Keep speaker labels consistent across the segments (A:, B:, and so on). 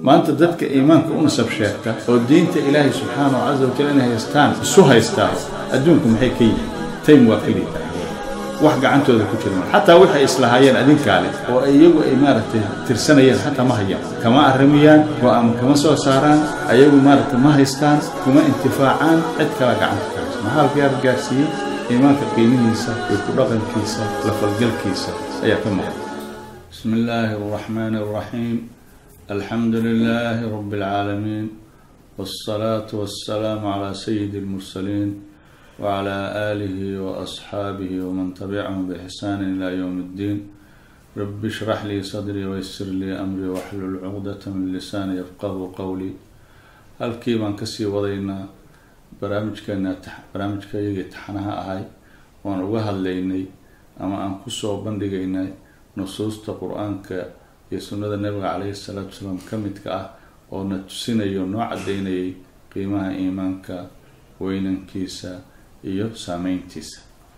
A: maanta dadka iimaanka u nasab sheegta oo diinta ilaahay subxaanahu casa wajal inay haystaan isu haystaa adduunku maxay ka yihiin taym waa ka liita wax gacantooda ku jirma xataa waxay islahaayeen adinkaale oo iyagu ay maaragtay tirsanayeen xataa ma hayaan kama arrimiyaan go-aama kama soo saaraan ayagu maaragtay ma haystaan kuma intifaacaan cid kala gacanta ka haysa maxaa gaar gaarsiiyey iimaanka qiimihiisa iyo ku dhaqankiisa la falgalkiisa ayaa ka maqan bismi illaahi araxmaani araxiim alxamdu lilaahi rabbi alcaalamiin waalsalaatu wassalaamu calaa sayidi almursaliin wclى alihi waasxaabihi wman tabicahum bixsaani ilى ywm اddiin rabi shrax lii sadrii waysir lii amrii waxlul cuqdata min lisaani yafqahu qowlii halkii baan kasii wadaynaa barnaamijkeena barnaamijkayagii taxanaha ahay waan uga hadlaynay ama aan kusoo bandhigaynay nusuusta qur-aanka iyo sunnada nabiga caleyhi salaatu wasalaam ka midka ah oo na tusinayo noo cadeynayay qiimaha iimaanka weynankiisa iyo saameyntiisa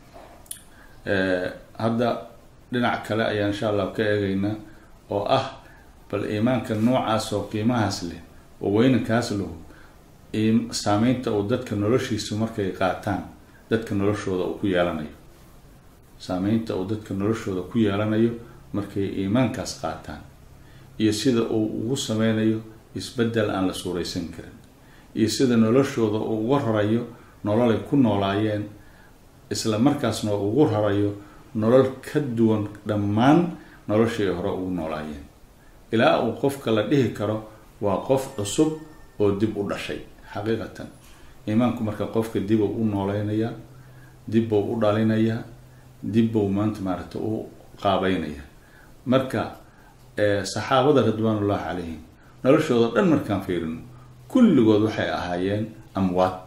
A: hadda dhinac kale ayaan insha allah ka eegaynaa oo ah bal iimaanka noocaas oo qiimahaas leh oo weynankaas lahu saameynta uu dadka noloshiisu markay qaataan dadka noloshooda uu ku yeelanayo saameynta uu dadka noloshooda ku yeelanayo markay iimaankaas qaataan iyo sida uu ugu sameynayo isbeddel aan la suuraysan karin iyo sida noloshooda uu uga rarayo nololay ku noolaayeen isla markaasna ugu rarayo nolol ka duwan dhammaan noloshii ay hore ugu noolaayeen ilaa uu qofka la dhihi karo waa qof cusub oo dib u dhashay xaqiiqatan iimaanku marka qofka dibuu u nooleynaya dibbuu u dhalinayaa dibbuu maanta maaragta u qaabeynaya marka saxaabada ridwaanullahi calayhim noloshooda dhan markaan fiirino kulligood waxay ahaayeen amwaad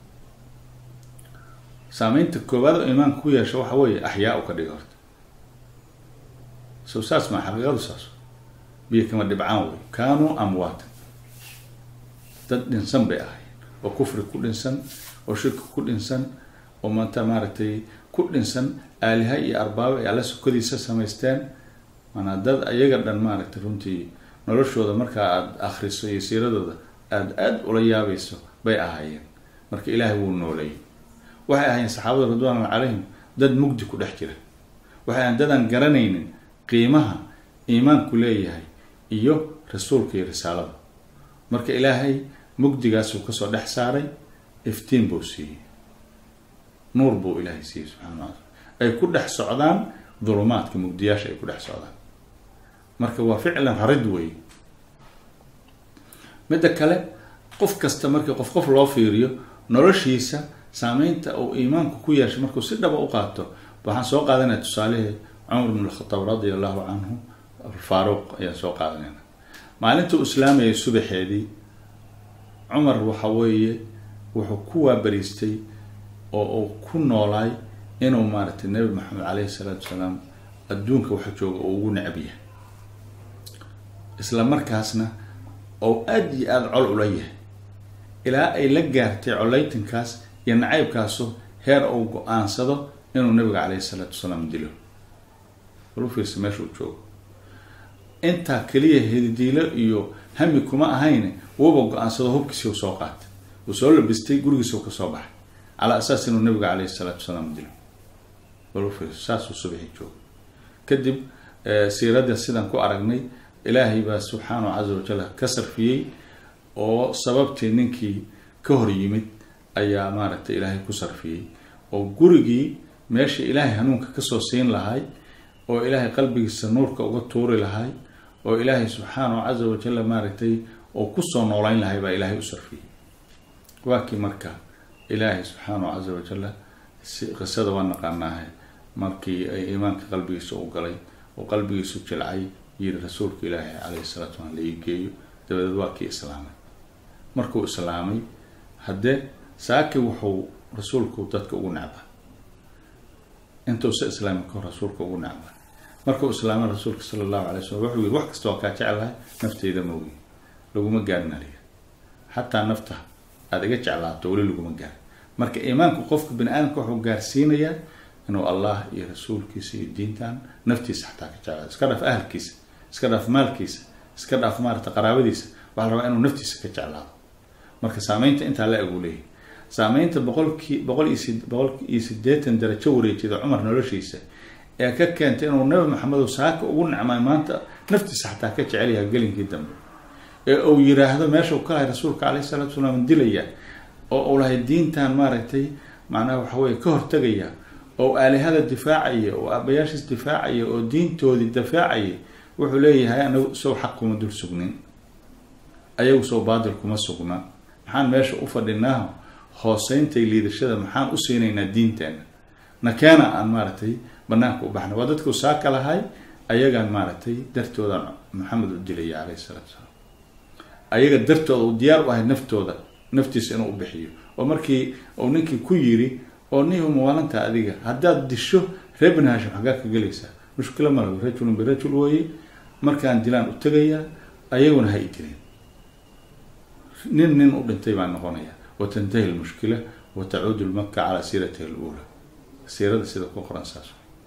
A: saameynta koowaad oo iimaanka ku yeesha waxa weeye axyaa u ka dhiga horta so saas maa xaqiiqadu saas biyo kama dhibcaan wey kaanuu amwaatan dad dhinsan bay ahaayeen oo kufri ku dhinsan oo shirki ku dhinsan oo maanta maaragtay ku dhinsan aaliha iyo arbaabo ay alla sokodiisa samaysteen maanaa dad ayaga dhan maaragtay runtii noloshooda markaa aada akhriso iyo siiradooda aada aada ula yaabayso bay ahaayeen marka ilaahay wuu nooleeyay waxay ahaayeen saxaabada ridwaanullah calayhim dad mugdi ku dhex jira waxay ahayen dadaan garanaynin qiimaha iimaanku leeyahay iyo rasuulka iyo risaalada marka ilaahay mugdigaasuu kasoo dhex saaray iftiin buu siiyey nuur buu ilaahay siiyey subxana wa taala ay ku dhex socdaan dulumaadka mugdiyaasha ay ku dhex socdaan marka waa ficlan rarid wey midda kale qof kasta markii qof qof loo fiiriyo noloshiisa saameynta uu iimaanku ku yeeshay markuu si dhaba u qaato waxaan soo qaadanaya tusaalihii cumar bn alkhataab radia allahu canhu faaruuq ayaan soo qaadanayna maalintuu islaamayay subaxeedii cumar waxa weeye wuxuu ku waabariistay oo uu ku noolaay inuu maaragtay nebi maxamed caleyhi salaatu wasalaam adduunka waxa jooga uu ugu necab yahay isla markaasna oo aada iyo aada col ula yahay ilaa ay la gaartay coleytankaas iyo nacaybkaasu heer uu go-aansado inuu nabiga caleyhi salaatu wasalaam dilo walu fiirsa meesha uu joogo intaa keliya hididiilo iyo hami kuma ahayne wuuba go-aansado hubkiisi u soo qaatay uu soo labistay gurigiisa u kasoo baxay calaa asaas inuu nabiga caleyhi salaatu wasalaam dilo walu fiirsa saasuu subaxi joogo kadib siiradda sidaan ku aragnay ilaahay baa subxaanahu casa wajal ka sarfiyey oo sababtii ninkii ka hor yimid ayaa maaragtay ilaahay ku sarfiyey oo gurigii meesha ilaahay hanuunka kasoo siin lahay oo ilaahay qalbigiisa nuurka uga tuuri lahay oo ilaahay subxaanahu casa wajal maaragtay oo kusoo noolayn lahay baa ilaahay u sarfiyey waa kii marka ilaahay subxaanahu casa wajal qisada waa naqaanaahe markii ay iimaanka qalbigiisa u galay oo qalbigiisu jilcay yiri rasuulka ilaahi caleyhi salatu slam la ii geeyo dabadeed waa kii islaamay markuu islaamay haddee saaki wuxuu rasuulku dadka ugu necba intuusa islaami kahor rasuulka ugu necba markuu islaamay rasuulka sala allahu alay slam wuxuu yiri wax kasta waa kaa jeclahay nafteyda maogi laguma gaarin aliga xataa nafta aada iga jeclaato weli laguma gaarin marka iimaanku qofka bani aadamka wuxuu gaarsiinayaa inuu allah iyo rasuulkiisa iyo diintan naftiisa xataa ka jeclaado iska dhaaf ahalkiisa iska dhaaf maalkiisa iska dhaaf maarata qaraabadiisa waxaa la rabaa inuu naftiisa ka jeclaado marka saameynta intaa la egu leeyahy saameynta boqolkii boqol iyo si boqol iyo sideetan darajo wareejida cumar noloshiisa ee ka keentay inuu nabi maxamedo saaka ugu nicmay maanta naftiisa xataa ka jecel yahay gelinkii dambe ee uu yiraahdo meesha uu ka lahay rasuulka caleyhi salatu salaam dilaya oo uu lahay diintan maaragtay macnaha waxa weye ka hortegaya oo aalihada difaacaya oo aabayaashiis difaacaya oo diintoodii difaacaya wuxuu leeyahay anagu sow xaq kuma dul sugnin ayagu sow baadil kuma sugna maxaan meesha u fadhinaaho hooseyntay liidashada maxaan u siinaynaa diinteena nakeena aan maaragtay banaanka u baxna waa dadku saaka lahay ayagaan maaragtay dartoodan maxamed u dilaya caleyhi salaatu salaam ayaga dartooda uu diyaar u ahay naftooda naftiisa inuu u bixiyo oo markii uu ninkii ku yiri oo nihu mawaalanta adiga haddaad disho reer bani hashim xaggaa ka gelaysaa mushkilo malago rajulun birajul weye markaan dilaan u tegayaa ayaguna ha i dilin nin nin u dhintay baan noqonaya watantahi lmushkila wa tacuudu lmaka calaa siiratiha aluula siirada sida ku qoran saas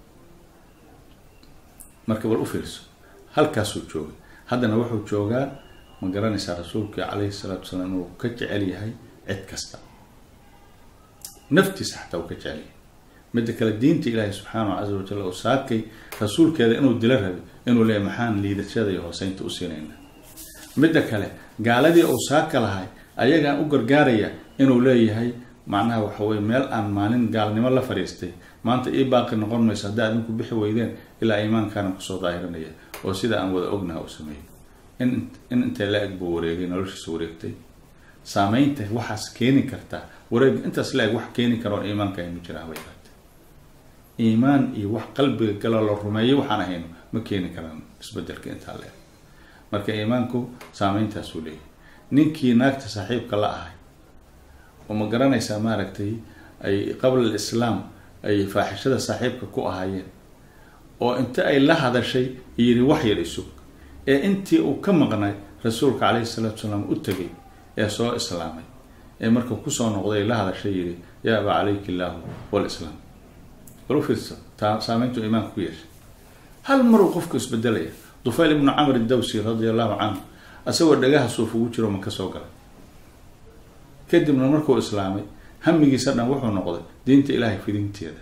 A: marka bal u fiirso halkaasuu joogay haddana wuxuu joogaa ma garanaysaa rasuulka caleyhi salaatu salaam inuu ka jecel yahay cid kasta naftiisa xataa uu ka jecel yahay midda kale diinta ilaahay subxaanahu casa wajal oo saakay rasuulkeeda inuu dila rabay inuu leeyahy maxaan liidashada iyo hooseynta u siinayna midda kale gaaladii uu saaka lahay ayagaan u gargaaraya inuu leeyahay macnaha waxa weye meel aan maalin gaalnimo la fadhiistay maanta ii baaqi noqon mayso haddaa idinku bixi weydeen ilaa iimaankaana kusoo daahirinaya oo sida aan wada ognaha u sameeyey in in intay la eg buu wareegay noloshiisa wareegtay saameynta waxaas keeni kartaa wareeg intaas la eg wax keeni kara oo iimaanka aynu jiraan bay ahaatay iimaan iyo wax qalbiga galo la rumeeyo waxaan ahayno ma keeni karaan isbedelka intaa la eg marka iimaanku saameyntaasuu leeyahay ninkii naagta saaxiibka la ahay oo ma garanaysaa maaragtay ay qabla alislaam ay faaxishada saaxiibka ku ahaayeen oo inta ay la hadashay yidhi wax yar isug ee intii uu ka maqnay rasuulka caleyhi salaatu salaam u tegay ee soo islaamay ee markuu kusoo noqday la hadashay yidhi yaa abaa calayka illaahu walislaam bal u fiirso taa saameyntu iimaanka ku yeeshay hal maruu qofku isbedelaya dufayl ibnu camr idawsi radia allahu canhu isagoo dhagaha suuf ugu jiro ma ka soo galay kadibna markuu islaamay hamigiisa dhan wuxuu noqday diinta ilaahay fidinteeda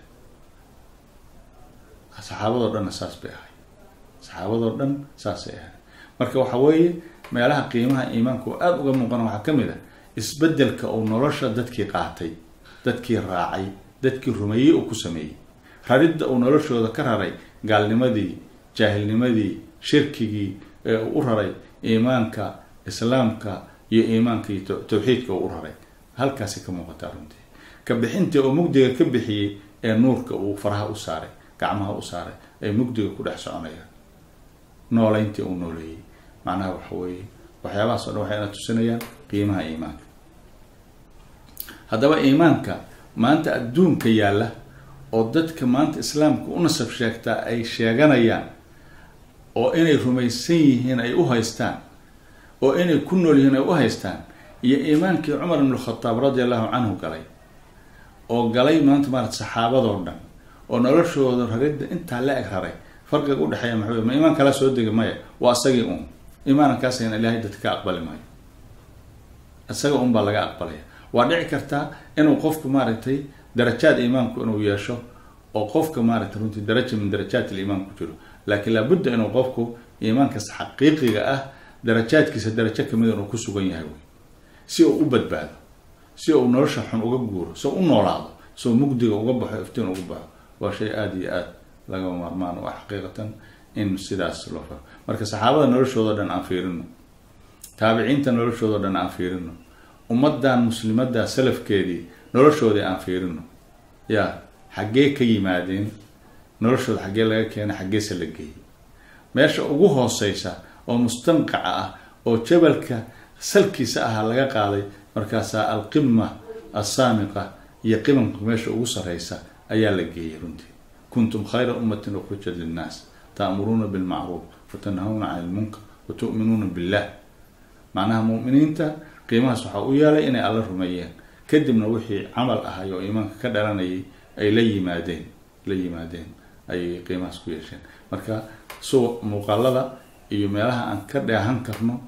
A: saxaabadoo dhanna saas bay ahay saxaabadoo dhan saasay ahay marka waxa weeye meelaha qiimaha iimaanka oo aada uga muuqana waxaa ka mid ah isbedelka uu nolosha dadkii qaatay dadkii raacay dadkii rumeeyey uu ku sameeyey raridda uu noloshooda ka raray gaalnimadii jaahilnimadii shirkigii ee uu u raray iimaanka islaamka iyo iimaanka iyo tawxiidka uu u raray halkaasi ka muuqataa runtii ka bixintii oo mugdiga ka bixiyey ee nuurka uu faraha u saaray gacmaha u saaray ay mugdiga ku dhex soconayaan nooleyntii uu nooleeyey macnaha waxa weeye waxyaabahaas o dhan waxayna tusinayaan qiimaha iimaanka haddaba iimaanka maanta adduunka yaalla oo dadka maanta islaamka u nasab sheegtaa ay sheeganayaan oo inay rumaysan yihiin ay u haystaan oo inay ku nool yihiin ay u haystaan iyo iimaankii cumar ibn khataab radi allahu canhu galay oo galay maanta maarata saxaabadoo dhan oo noloshooda raridda intaa la eg raray farqiga udhexeeya maxa wey ma iimaan kala soo dega maya waa isagii un iimaankaasayna ilaahay dadka ka aqbali maayo isaga un baa laga aqbalaya waa dhici kartaa inuu qofku maaragtay darajaad iimaanku inuu yeesho oo qofka maaragtay runtii daraja min darajaat iliimaan ku jiro laakiin laabudda inuu qofku iimaankaas xaqiiqiga ah darajaadkiisa darajo kamid inuu ku sugan yahay wey si uu u badbaado si uu nolosha xun uga guuro si uu u noolaado si uu mugdiga uga baxo iftiin uga baxo waa shay aada iyo aada lagama maarmaan u ah xaqiiqatan in sidaas loo faro marka saxaabada noloshoodo dhan aan fiirino taabiciinta noloshoodo dhan aan fiirino ummadan muslimadda salafkeedii noloshoodii aan fiirino ya xaggee ka yimaadeen noloshooda xaggee laga keenay xaggeese la geeyey meesha ugu hooseysa oo mustanqaca ah oo jabalka salkiisa ahaa laga qaaday markaasaa alqima assaamiqa iyo qimamka meesha ugu sareysa ayaa la geeyey runtii kuntum khayra ummatin ukhrijat linnaas ta'muruuna bilmacruuf watanhawna cani ilmunkar wa tu'minuuna billah macnaha mu'miniinta qiimahaas waxaa u yeelay inay alla rumeeyeen kadibna wixii camal ahay oo iimaanka ka dhalanayay ay la yimaadeen la yimaadeen ayay qiimahaas ku yeesheen marka suuq muuqaalada iyo meelaha aan ka dheehan karno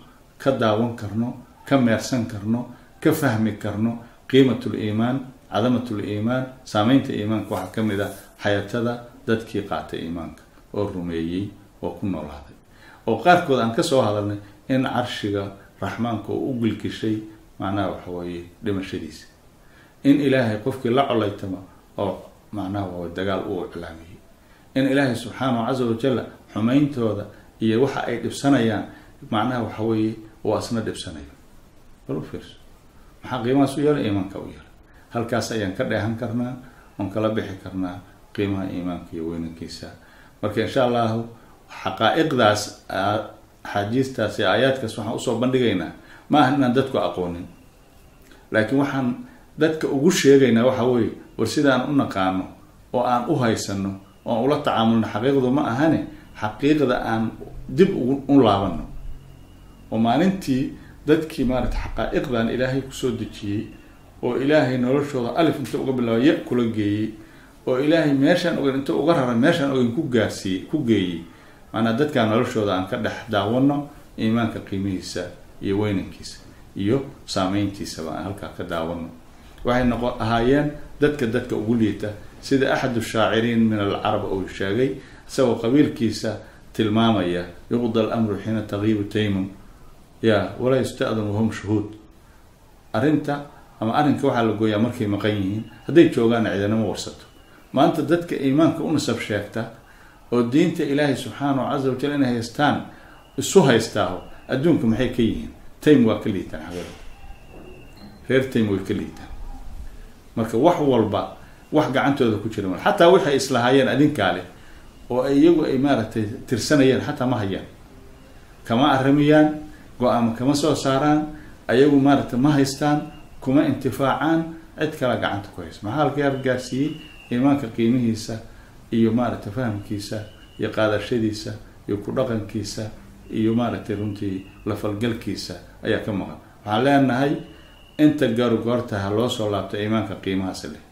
A: ka daawan karno ka meersan karno ka fahmi karno qiimat liimaan cadamat liimaan saameynta iimaanka waxaa ka mid ah xayatada dadkii qaatay iimaanka oo rumeeyey oo ku noolaaday oo qaarkood aan kasoo hadalnay in carshiga raxmaanka oo u gilgishay macnaha waxa weeye dhimashadiisa in ilaahay qofkii la colaytama oo macnaha waa dagaal uu iclaamiyey in ilaahay subxaanahu casa wajalla xumeyntooda iyo waxa ay dhibsanayaan macnaha waxa weeye uu asna dhibsanayo bal u fiirso maxaa qiimahaas u yeelay iimaanka u yeelay halkaas ayaan ka dheehan karnaa oon kala bixi karnaa qiimaha iimaanka iyo weynankiisa marka insha allahu xaqaa-iqdaas axaadiistaas iyo aayaadkaas waxaan usoo bandhigaynaa ma aha inaan dadku aqoonin laakiin waxaan dadka ugu sheegaynaa waxa weeye war sidaan u naqaano oo aan u haysano oo aan ula tacaamulno xaqiiqdu ma ahane xaqiiqda aan dib u laabano oo maalintii dadkii maarata xaqaa-iqdan ilaahay kusoo dejiyey oo ilaahay noloshooda alif inta uga bilaaba ya kula geeyey oo ilaahay meeshaan ogeyn inta uga raray meeshaan ogeyn ku gaarsiiyey ku geeyey maanaa dadkaa noloshooda aan ka dhex daawano iimaanka qiimihiisa iyo weynankiisa iyo saameyntiisaba aan halkaa ka daawano waxay noqo ahaayeen dadka dadka ugu liita sida axadu shaaciriin min alcarab uu sheegay isagoo qabiilkiisa tilmaamaya yuqda alamru xiina tagiibu taymum ya walaa yusta'dan wahum shuhuud arrinta ama arrinka waxaa la gooyaa markay maqan yihiin hadday joogaanna ciidanama warsato maanta dadka iimaanka u nasab sheegta oo diinta ilaahay subxaanahu casa wajal inay haystaan isu haystaaho adduunka maxay ka yihiin taym waa ka liitaan xaqiiqda reer taym way ka liitaan marka wax walba wax gacantooda ku jira mal xataa waxay islahaayeen adinkaa leh oo ay iyagu ay maaragtay tirsanayeen xataa ma hayaan kama aramiyaan go-aamo kama soo saaraan ayagu maaragtay ma haystaan kuma intifaacaan cid kala gacanta ku haysa maxaa halka yar gaarsiiyey iimaanka qiimihiisa iyo maaragtay fahamkiisa iyo qaadashadiisa iyo ku dhaqankiisa iyo maaragtay runtii lafalgalkiisa ayaa ka maqan waxaan leenahay inta gaargoorta ha loo soo laabto iimaanka qiimahaas leh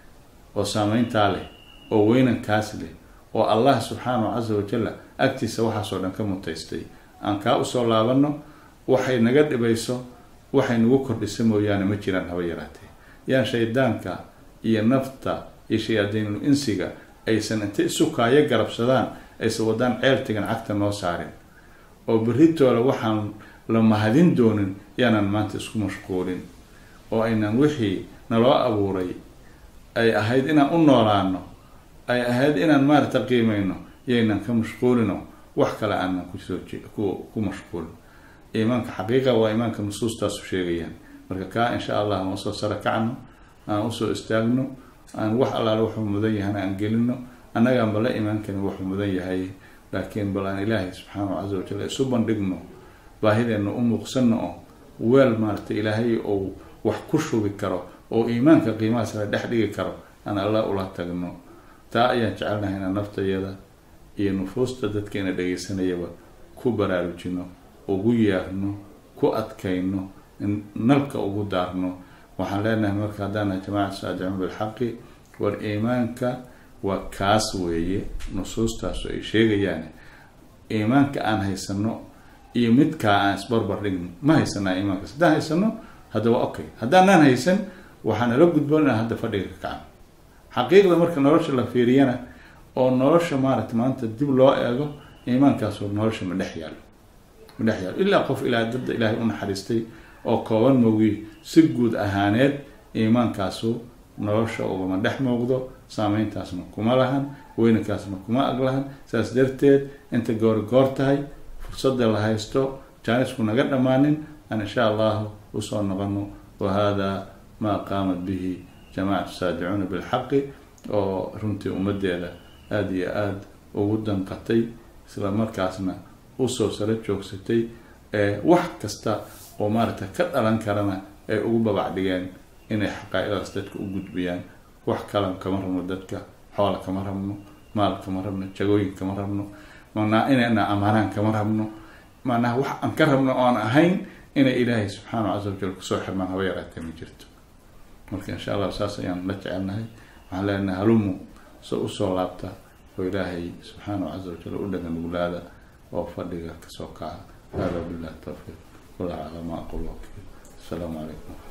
A: oo saameyntaa leh oo weynankaas leh oo allah subxaanahu casa wajalla agtiisa waxaasoo dhan ka mutaystay aan kaa usoo laabano waxay naga dhibayso waxay nagu kordhisa mooyaane ma jiraan haba yaraatee yaan shaydaanka iyo nafta iyo shayaadiinul insiga aysan inta isu kaayo garabsadaan aysan wadaan ceeltigan cagta noo saarin oo berritooda waxaan la mahadin doonin yaanaan maanta isku mashquulin oo aynan wixii naloo abuuray ay ahayd inaan u noolaano ay ahayd inaan maarata qiimayno yaynan ka mashquulino wax kale aanan kusoo ku mashquulin iimaanka xaqiiqa waa iimaanka nusuustaasu sheegayaan marka kaa insha allah aan usoo sara kacno aan usoo istaagno aan wax allaale wuxuu mudan yahana aan gelino annagaan bala imaan karin wuxuu mudan yahay laakiin bal aan ilaahay subxaanahu casa wajal isu bandhigno baahideenna u muuqsano oo weel maarata ilaahay ou wax ku shubi karo oo iimaanka qiimahaas la dhex dhigi karo aan alla ula tagno taa ayaan jecelnahay inaan naftayada iyo nufuusta dadkeena dhegaysanayaba ku baraarujino ugu yeerno ku adkayno nalka ugu daarno waxaan leenahay marka haddaana jamacat saadicuun bilxaqi war iimaanka waa kaas weeye nusuustaasu ay sheegayaan iimaanka aan haysano iyo midkaa aan isbarbar dhigno ma haysanaa iimaankaas haddaan haysano hadda waa okay haddaanaan haysan waxaa nala gudboon inaan hadda fadhiga ka kacno xaqiiqda marka nolosha la fiiriyana oo nolosha maaragta maanta dib loo eego iimaankaasoo nolosha ma dhex yaalo ma dhex yaalo ilaa qof ilaa dadda ilaahay u naxariistay oo kooban moogi si guud ahaaneed iimaankaasu nolosha ugama dhex muuqdo saameyntaasna kuma lahan weynankaasna kuma ag lahan saas darteed inta goori goor tahay fursadda la haysto jaanisku naga dhammaanin aan insha allahu usoo noqono wa hada maa qaamat bihi jamaacatu saadicuuna bilxaqi oo runtii ummaddeeda aada iyo aada ugu danqatay isla markaasna usoo sara joogsatay ee wax kasta oo maaragta ka dhalan karana ay ugu babac dhigeen inay xaqaa-idaas dadka u gudbiyaan wax kalan kama rabno dadka xoola kama rabno maal kama rabno jagooyin kama rabno manaa inayna amaanaan kama rabno macnaha wax aan ka rabno oan ahayn inay ilaahay subxaanahu casa wajal kusoo xirmaan haba yaraatee ma jirto marka insha allah saas ayaan la jecelnahay waxaan leenahay halumu so usoo laabta oo ilaahay subxaanahu casa wajal u dhagan uglaada oo fadhiga kasoo kaca hada billahi tawfiiq wallahu aclam ma aqul wakiil asalaamu calaykum